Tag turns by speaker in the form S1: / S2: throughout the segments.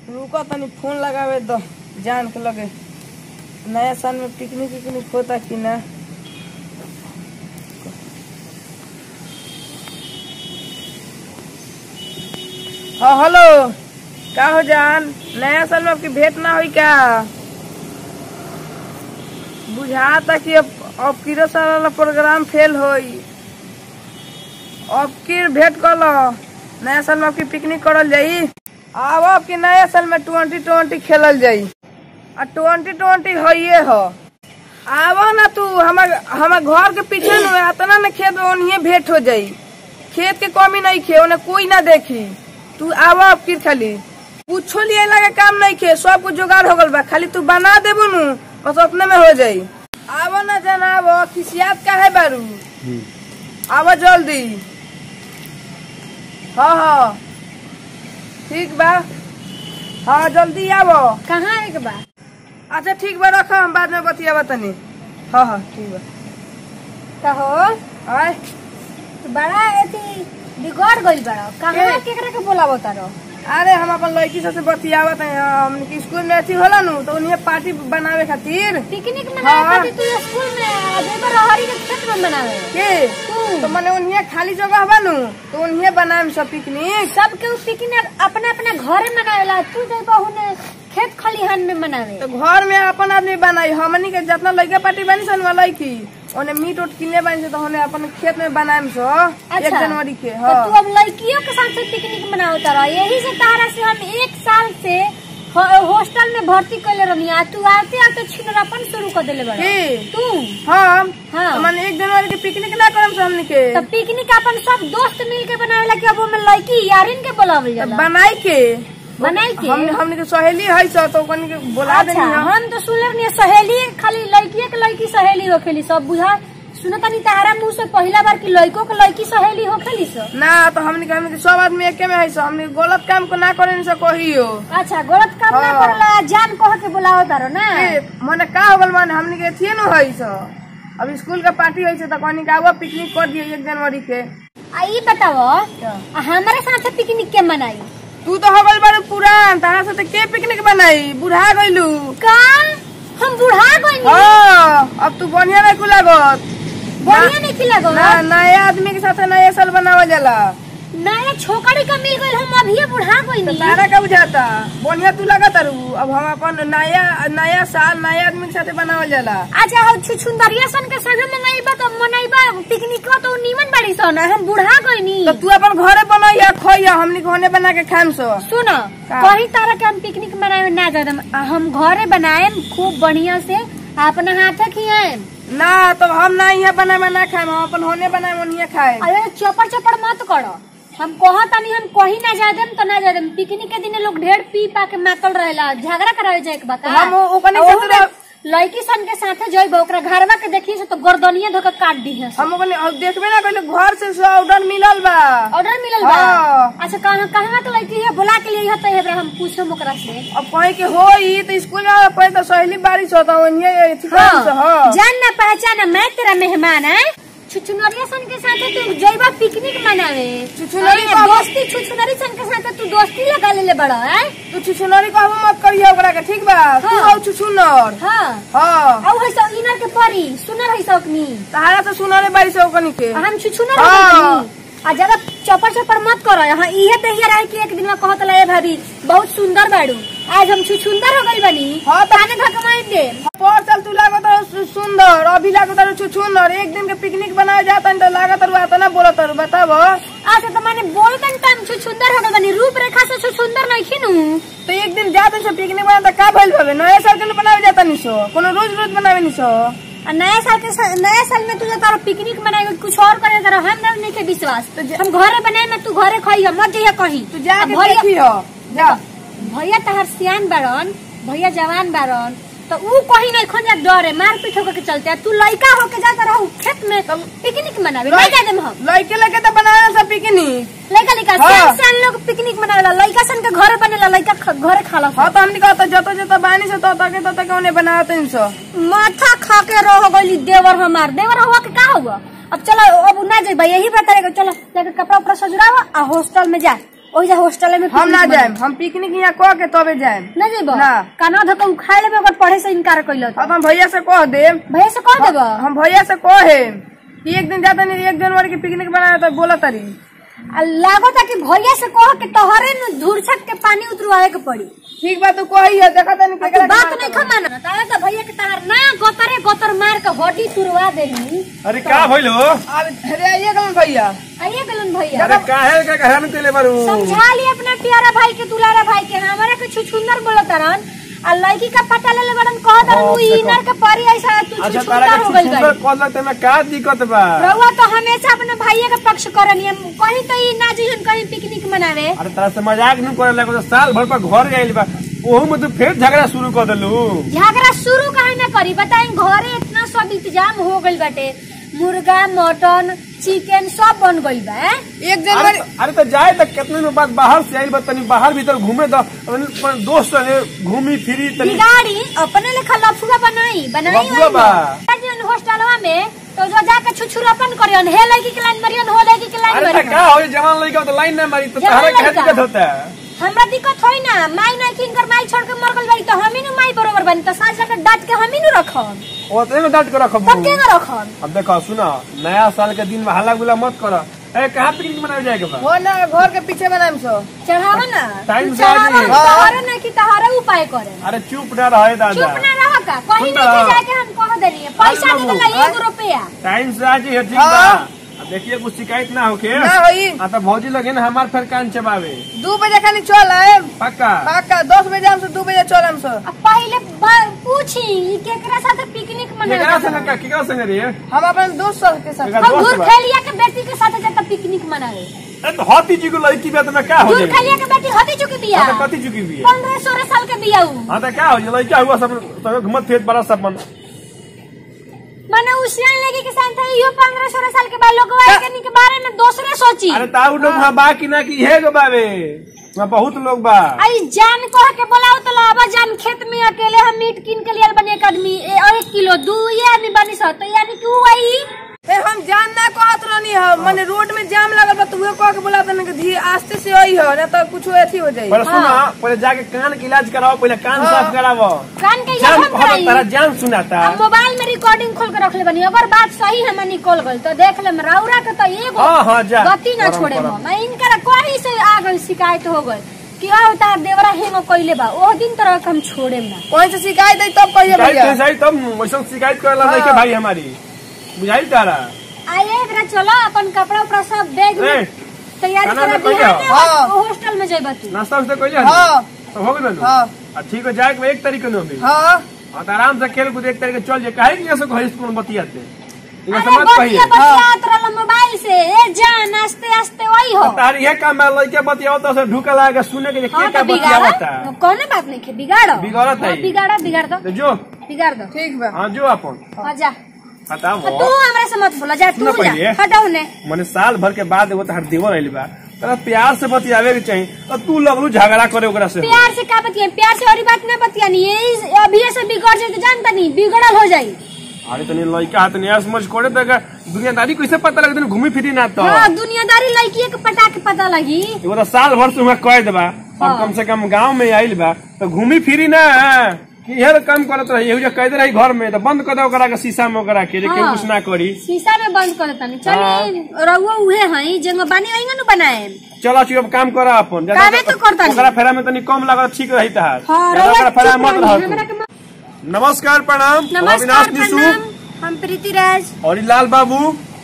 S1: रुको तनी फोन लगावे दो जान के लगे नया साल में पिकनिक विकनिक होता कि ना हाँ हेलो का हो जान नया साल में आपकी भेंट ना हुई क्या बुझाता कि अब अब किरो साल वाला प्रोग्राम फेल होई अब की भेंट कर लो नया साल में आपकी पिकनिक करल जाई अब आपकी नया साल में ट्वेंटी ट्वेंटी खेलल जाई आ ट्वेंटी ट्वेंटी होइए हो आवा ना तू हमार हमार घर के पीछे न आता ना खेत में ओनिए भेंट हो जाई खेत के कमी नहीं खे ओने कोई ना देखी तू आवा अब की खाली कुछो लिए लगे काम नहीं खे सब कुछ जुगाड़ हो गल बा खाली तू बना देबू नु बस अपने में हो जाई आवा ना जनाब खिसियात का है बारू आवा जल्दी हाँ हाँ ठीक बा हाँ जल्दी आवो
S2: कहाँ एक बा
S1: अच्छा ठीक बा रखो हम बाद में बतियाबा तनी हाँ हाँ ठीक बा
S2: कहो
S1: आय
S2: तू बड़ा एथी बिगड़ गइल बड़ा कहाँ
S1: के?
S2: केकरा के बोलावो तारो
S1: अरे हम अपन लड़की सबसे बतियावत है हमने के स्कूल में अथी होला नु तो उन्हें पार्टी बनावे खातिर
S2: पिकनिक मनावे
S1: हाँ।
S2: खातिर तू स्कूल में जेबर रहरी के खेत में मनावे
S1: के
S2: तू
S1: तो मने उन्हें खाली जगह बा नु तो उन्हें बनाए सब पिकनिक
S2: सब के पिकनिक अपना अपना घरे मनावेला तू जेबा हुने खेत खलिहान में मनावे
S1: तो घर में अपन आदमी बनाई हमनी के जितना लड़का पार्टी बनी सन वाला लड़की ओने मीट उट किने बनी से तो हमने अपन खेत में बनाए सो एक जनवरी के
S2: तो
S1: हाँ
S2: तू अब लड़कियों के साथ पिकनिक मनावत रह यही से तारा से हम एक साल से हो- हॉस्टल में भर्ती कैले रहनी आ तू आते आते छिनरापन शुरू कर देले बड़ा
S1: के
S2: तू
S1: हम
S2: हाँ।
S1: तो मने एक जनवरी के पिकनिक ना करम से हमनी के
S2: तो पिकनिक अपन सब दोस्त मिल के बनावेला कि अब ओमे लड़की यारिन के बोलावल
S1: तो
S2: जाला
S1: बनाई के
S2: बनाई के
S1: हमने हमने के सहेली है सो तो कनी के बोला देनी
S2: अच्छा
S1: हम
S2: हम तो सुनले नहीं सहेली खाली लड़किए के लड़की सहेली होखेली सब बुझा सुनो तनी तारा मुंह से पहला बार की लड़कों के लड़की सहेली होखेली सब
S1: ना तो हमने के हमने के सब आदमी एके में है सो हमने के गलत काम को ना करे से कहियो
S2: अच्छा गलत काम ना
S1: हाँ।
S2: करला जान कह के बुलाओ तारो ना
S1: ए, मने का हो गल माने हमने के थिए न है सो अब स्कूल का पार्टी है तो कनी का वो पिकनिक कर दिए एक जनवरी के
S2: आ ई बताओ आ हमारे साथ पिकनिक के मनाई
S1: तू तो हो गल बारू पुरान तारा से के पिकनिक बनाई बुढ़ा गइलू
S2: का हम बुढ़ा गइनी
S1: हाँ अब तू बढ़िया नहीं लागत
S2: बढ़िया नहीं खिला गो
S1: ना नया आदमी के साथ नया साल बनावल जाला
S2: नया छोकरी का मिल गइल हम अभी बुढ़ा
S1: तो
S2: गइनी
S1: तारा का बुझाता बढ़िया तू लगा तारू अब हम अपन नया नया साल नया आदमी के साथ बनावल जाला
S2: अच्छा हो छुछुंदरिया सन के संगे मनाइबा तो मनाइबा पिकनिक तो नीमन बाड़ी सन हम बुढ़ा गइनी
S1: तो तू अपन घरे बनैया खोइया हमनी के होने बना के खाम सो
S2: सुन
S1: का?
S2: कहीं तारा के हम पिकनिक मनाए ना जादम हम घरे बनाए खूब बढ़िया से अपना हाथ खियाए
S1: ना तो हम ना यहाँ बनाए ना खाए हम अपन होने बनाए ओनिए खाए
S2: अरे चपड़ चपड़ मत करो हम कहा तानी हम कहीं ना जा देम तो ना जा देम पिकनिक के दिन लोग ढेर पी पा के मातल रहेला झगड़ा करावे जाए के बता
S1: हम उ- ओकनी के साथ
S2: लड़की सन के साथे जइब ओकरा घरवा के देखी से तो गर्दनिया धोके काट दी है
S1: हम ओकनी अब देखबे ना कइले घर से सब ऑर्डर मिलल बा
S2: ऑर्डर मिलल बा
S1: हाँ।
S2: अच्छा कहाँ कहाँ के लड़की है बुला के लिए तो हेबरा हम पूछम ओकरा से
S1: अब कहीं के होई तो स्कूल में पहले तो सहेली बारिश होता ओनिए अथी कइल से
S2: हाँ,
S1: हाँ
S2: जान ना पहचान मैं तेरा मेहमान है छुछुनरिया सन के साथ तू जइबा पिकनिक मनावे
S1: छुछुनरी
S2: अरे,
S1: का-
S2: दोस्ती छुछुनरी सन के साथ तू दोस्ती लगा ले बड़ा है
S1: तू छुछुनरी कहबो मत करिए ओकरा के ठीक बा तू
S2: हाँ।
S1: हो छुछुनर
S2: हाँ
S1: हाँ
S2: औ है सब इनर के परी सुनर है सकनी
S1: तहारा से सुनरे बारिश हो ओकनी के
S2: हम छुछुनर
S1: हाँ।
S2: है आ ज्यादा चपर चपर मत करो यहाँ इहे तहिया रहे कि एक दिन में कहत ला भाभी बहुत सुंदर बाड़ू आज हम छुछुंदर हो गई बनी
S1: हाँ, तो-
S2: ताने धकमाई दे
S1: पर साल तू लागत रहो सु- सुंदर अभी लागत रहो छुछुनर एक दिन के पिकनिक बनाए जाता तो लागत रहो आता ना बोलत रहो बताबो
S2: अच्छा तो मैंने बोलतन टाइम छुछुंदर हो गई बनी रूप रेखा से छुछुंदर नहीं खिनू
S1: तो एक दिन जाते से पिकनिक बना तो का भइल भवे नया साल के लिए बनावे जाता नहीं सो कोनो रोज रोज बनावे नहीं सो
S2: आ नया साल के सा- नया साल में तुझे तारा पिकनिक मनाएगा कुछ और करे तारा हम ना नहीं के विश्वास
S1: तो जा-
S2: हम घरे बनाए में तू घरे खाई मत जइया कहीं
S1: तू जा
S2: आ
S1: के
S2: भैया
S1: देखी हो जा
S2: भैया तहार सियान बारन भैया जवान बारन तो ऊ कहीं नहीं खोजा डरे मार पीट होकर के चलते आ तू लड़का होके जाता रहो खेत में
S1: तब-
S2: पिकनिक मनावे नहीं जाते हम
S1: लड़के लड़के तो बनावे सब पिकनिक
S2: लड़का लड़का
S1: हाँ।
S2: सियान सियान लोग पिकनिक मनावेला लड़का सन के घरे बनेला लड़का ख- घरे खाला
S1: हाँ तो हमने कहता जतो जतो बानी से तो तके तो तके उन्हें बनावते नहीं सो
S2: माथा खा के रह गई देवर हमार देवर हुआ के का हुआ अब चलो अब ना जाए भाई यही बताएगा चलो जाके कपड़ा उपड़ा सजुरावा आ हॉस्टल में जा ओइजा हॉस्टल में
S1: हम ना
S2: picnic
S1: जाएम हम पिकनिक यहाँ कह के तबे जाएम
S2: बना- ना जेबो
S1: ना।
S2: काना धक उखाड़ लेबे अगर पढ़े से इनकार कइलो
S1: अब हम भैया से कह देम
S2: भैया से कह देबो
S1: हम भैया से कहे कि एक दिन जाता नहीं एक जनवरी की पिकनिक बनाया तो बोला तरी
S2: आ लागता कि भैया से कह के तोहरे न धुरछक के पानी उतरवाए के पड़ी
S1: ठीक बात तू कही है देखा तनी
S2: तू
S1: केकरा के
S2: बात
S1: मार
S2: नहीं
S1: देबो।
S2: खमाना तारे तो भैया के तार ना गोतरे गोतर मार के हड्डी तुरवा देली
S3: अरे का भइल हो
S1: अब अरे आइए कौन भैया
S2: आइए गलन भैया
S3: अरे काहे का कहन केले बारू
S2: समझा लिए अपना प्यारा भाई के दुलारा भाई के हमारे के छुछुंदर बोलत रन आ लड़की का पता ले ले बड़न कह दरन
S3: हाँ,
S2: उ
S3: देखो।
S2: इनर के परी ऐसा तू
S3: अच्छा तारा
S2: छुछुंदर
S3: के
S2: हो गइल
S3: सुंदर
S2: गई
S3: कहलक तेमे का दिक्कत बा
S2: रउआ तो हमेशा अपने भाइये के पक्ष करनी है कहीं तो ई ना जइहन कहीं पिकनिक मनावे
S3: अरे तारा से मजाक नहीं करे लगे साल भर पर घर गइल बा ओहू में तू फिर झगड़ा शुरू कर देलू
S2: झगड़ा शुरू काहे ना करी बताई घरे इतना सब इंतजाम हो गइल बाटे मुर्गा मटन चिकन सब बन गइल बा हैं?
S1: एक
S3: अरे
S1: जनवरी
S3: अरे तो जाए तक कितने दिन बाद बाहर से आइल बा तनी बाहर भीतर घूमे दो अपन दोस्त ने घूमी फिरी तनी
S2: बिगाड़ी अपने लेखा लफुआ बनाई बनाई
S3: लफुआ बा।
S2: जन हॉस्टलवा में तो जो जाके छुछुरापन करियन हे लड़की के लाइन मरियन हो लड़की के लाइन
S3: अरे तो
S2: मरियन
S3: का हो जवान लड़का तो लाइन ना मारी तो
S2: जवान
S3: तारा क्या
S2: लड़का।
S3: दिक्कत होता है
S2: हमरा दिक्कत होई ना माई नहीं किनकर माई छोड़ के मर गइल बाड़ी तो हमी नु माई बरोबर बनी तो साँझ जाके डांट के हमी नु रखम
S3: ओतने में डांट के रखब
S2: तब के रखम
S3: अब देखो सुनो नया साल के दिन में हल्ला गुला मत करो अरे कहाँ पिकनिक मनावे जाएगा बा
S1: हो ना घर के पीछे बनाएम सो
S2: चढ़ावा ना
S3: टाइम
S2: तू
S3: से आ
S2: चढ़ावा
S3: जाइए।
S2: तोहरे ना कि तोहरे उपाय करे
S3: अरे चुप ना रहे दादा
S2: चुप ना रह का कहीं
S3: सुन
S2: नहीं
S3: ना।
S2: जाके हम कह देनी है पैसा
S3: अरे
S2: दे
S3: बाबू,
S2: देला एक रुपया
S3: टाइम से आ जाइए ठीक
S1: हाँ।
S3: बा अब देखिए कुछ शिकायत ना होके
S1: ना होई
S3: आ तो भौजी लगे ना हमार फिर कान चबावे
S1: दू बजे खाली चल आए
S3: पक्का
S1: पक्का दस बजे हम से दू बजे चलम सो
S2: अब पहले ब- पूछी ई केकरा साथे पिकनिक
S3: केकरा
S2: मनावे
S3: संग का केकरा संग रे
S1: हम अपन दोस्त सब के साथ
S3: केकरा
S2: हम
S3: दोस्त
S2: दूर
S3: बा
S2: खेलिया के बेटी के साथे जाता पिकनिक मनावे
S3: अरे तो हाथी जी को लड़की बा तो मैं का हो
S2: दूर
S3: जाएगी
S2: खेलिया के बेटी हदी चुकी बिया
S3: हाँ तो कथी चुकी भी है
S2: पंद्रह सोलह साल के बिया ऊ
S3: हाँ तो क्या हो जाए लड़का हुआ सब सब घुमत फिरत बड़ा सब मन
S2: मने उसियान लगी के साथ इहो पंद्रह सोलह साल के बाद लोग के के बारे में दूसरे सोची
S3: अरे ताऊ लोग वहाँ बा कि ना कि हे गो बावे वहाँ बहुत लोग बा
S2: आई जान कह के बोलाओ तो लावा जान खेत में अकेले हम मीट किन के लिए बने एक आदमी ए- और एक किलो दू ये आदमी बनी सो तो यानी कि ऊ आई
S1: फिर हम जान ना कहत रहनी है मैंने रोड में जाम लगल बा तू कह के बोला तने कि धी आस्ते से आई है ना तो कुछ अथी हो जाई
S3: पहले सुना पहले जाके कान के इलाज कराओ पहले कान
S1: हाँ।
S3: साफ कराओ
S2: कान के
S3: जान
S2: हम
S3: बहुत
S2: कराई
S3: तारा जान सुनाता
S2: अब मोबाइल में रिकॉर्डिंग खोल के रख ले बनी अगर बात सही है मैं निकल गई तो देख ले राउरा के तो एगो
S3: हाँ, हाँ, जा।
S2: गति ना
S3: करम,
S2: छोड़े
S3: करम।
S2: मो। मैं इनकर कोई से आ गई शिकायत हो गई कि आ तार देवरा हेंगो कइले बा ओ दिन तरह के हम छोड़े ना
S1: कहीं से शिकायत आई तब कहिए
S3: शिकायत
S1: भैया
S3: कैसे आई तब वैसा शिकायत करेला
S1: हाँ।
S3: नहीं के भाई हमारी बुझाई तारा
S2: आइए एकरा चलो अपन कपड़ा उपड़ा सब बैग
S3: ए,
S2: में तैयारी
S3: खाना
S2: करा
S3: में कहियो?
S2: बिहार में
S1: हाँ।
S2: हॉस्टल में जेबा तू
S3: नाश्ता उस्ता कइले
S1: हाँ
S3: तो हो गइल
S1: हाँ
S3: आ ठीक हो जाए के एक तरीके में भी
S1: हाँ
S3: और तो आराम से खेल कूद एक तरीके चल जाए काहे कि ऐसे घर स्कूल में बतियाते इनका
S2: अरे
S3: समझ
S2: बतिया
S3: कहिए
S2: बतिया तोरा मोबाइल से ए जान आस्ते आस्ते वही हो
S3: तार यह काम है लड़के बतियाओ तो से ढुका लागे सुने के जे
S2: हाँ
S3: के क्या
S2: तो बिगाड़ा
S3: बतियावता
S2: कौन बात नहीं खे बिगाड़ो
S3: बिगाड़त है
S2: हाँ,
S3: ये।
S2: बिगाड़ा बिगाड़ दो
S3: तो जो
S2: बिगाड़ दो
S1: ठीक बा
S3: हाँ जो अपन
S2: हाँ जा
S3: बताओ
S2: तो तू हमरा से मत बोला जा तू
S3: सुनो
S2: जा
S3: पहिले।
S2: हटाओ ने
S3: मैंने साल भर के बाद एगो तहार देवर आइल बा तोरा प्यार से बतियावे के चाहिए तो तू लगलू झगड़ा करे ओकरा से
S2: प्यार से का बतिया प्यार से और बात ना बतिया नहीं ये अभी से बिगड़ जाए तो जानता नहीं बिगड़ल हो जाई
S3: अरे तनी लड़का हाथ नहीं समझ कोड़े तो दुनियादारी कैसे पता लगे तनी घूमी फिरी ना तो
S2: हाँ दुनियादारी लड़की के पटा के पता लगी
S3: एगो तो साल भर से हुआ कह देबा अब
S2: हाँ।
S3: कम से कम गांव में आइल बा तो घूमी फिरी ना कि इहे काम करत रही एहू जे कह दे रही घर में तो बंद कर दे ओकरा के शीशा में ओकरा के जे केहू
S2: हाँ।
S3: कुछ ना करी
S2: शीशा में बंद कर देता नहीं चलिए रहुआ उहे हई जंग बानी वही न बनाए
S3: चलो चुप अब काम करा अपन ज्यादा-
S2: कामे तो करता नहीं।
S3: ओकरा फेरा में तनी कम लागत ठीक रही तहार
S2: हाँ
S3: ज्यादा
S2: रहुआ
S3: ओकरा फेरा
S2: चुप
S3: में मत
S2: रही,
S3: रह
S2: हमरा
S3: तू।
S2: के मत-
S3: नमस्कार प्रणाम हम
S2: नमस्कार
S3: अविनाश निशु
S2: प्रणाम हम प्रीति राज
S3: और ई लाल बाबू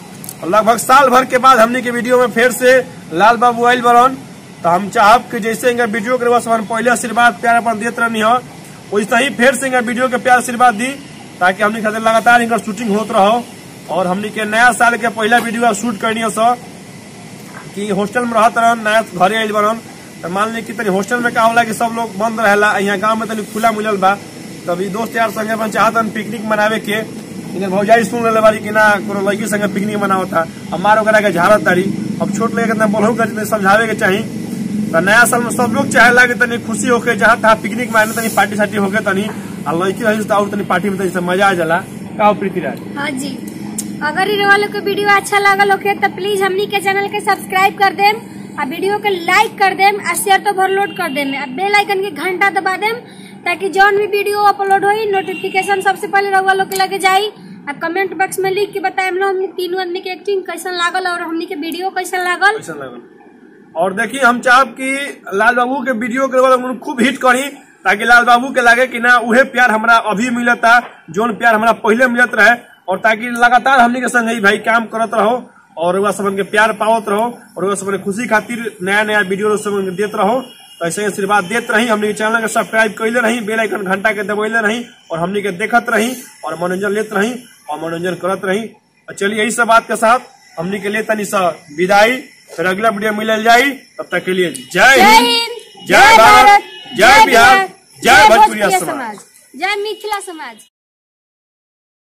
S3: लगभग साल भर के बाद हमने के वीडियो में फिर से लाल बाबू आयल बरन तो हम चाहब कि जैसे इनका वीडियो के रउआ हम पहले आशीर्वाद प्यार अपन देत रहनी हो वैसे ही फिर से इनका वीडियो के प्यार आशीर्वाद दी ताकि हमने खातिर लगातार इनका शूटिंग होत रहो और हमने के नया साल के पहला वीडियो शूट करनी है सर कि हॉस्टल में रहत रहन नया घरे आइल बरन तो मान ली कि तनी हॉस्टल में का होला कि सब लोग बंद रहेला यहाँ गांव में तनी खुला मिलल बा तभी दोस्त यार संगे अपन चाहतन पिकनिक मनावे के इन्हें भौजाई सुन ले बारी कि ना कोनो लड़की संगे पिकनिक मनावता हमार ओकरा के झाड़त तारी अब छोट लड़के कितना बोलहु कर तनी समझावे के चाही तो नया साल में सब लोग चाहेला कि तनी खुशी होके जहाँ तहाँ पिकनिक मारने तनी पार्टी सार्टी होके तनी आ लड़की रही तो और तनी पार्टी में तनी से मजा आ जाला का हो प्रीति राज
S2: हाँ जी अगर इ वालों को वीडियो अच्छा लगल होके तो प्लीज हमनी के चैनल के सब्सक्राइब कर देम आ वीडियो के लाइक कर देम आ शेयर तो ओवरलोड कर देम आ बेल आइकन के घंटा दबा देम ताकि जौन भी वीडियो अपलोड होई नोटिफिकेशन सबसे पहले रउआ लोग के लगे जाई आ कमेंट बॉक्स में लिख के बताएम ना हमने तीनों आदमी के एक्टिंग कैसन लागल और हमनी के वीडियो कैसन लागल
S3: कैसा लगल और देखिए हम चाहब कि लाल बाबू के वीडियो के बाद हम खूब हिट करी ताकि लाल बाबू के लगे कि ना उहे प्यार हमरा अभी मिलता जोन प्यार हमरा पहले मिलत रहे और ताकि लगातार हमनी के संग ही भाई काम करत रहो और वह सबन के प्यार पावत रहो और वह सबन के खुशी खातिर नया नया वीडियो सबन के देत रहो तो ऐसे ही आशीर्वाद देत रही हमनी के चैनल के सब्सक्राइब कैले रही बेल आइकन घंटा के दबैले रही और हमनी के देखत रही और मनोरंजन लेत रही और मनोरंजन करत रही और चलिए यही सब बात के साथ हमनी के लिए तनी सा विदाई फिर अगला वीडियो मिलल जाई तब तक के लिए जय
S2: जय
S3: हिंद
S2: हिंद
S3: जय भारत जय बिहार जय भोजपुरिया समाज
S2: जय मिथिला समाज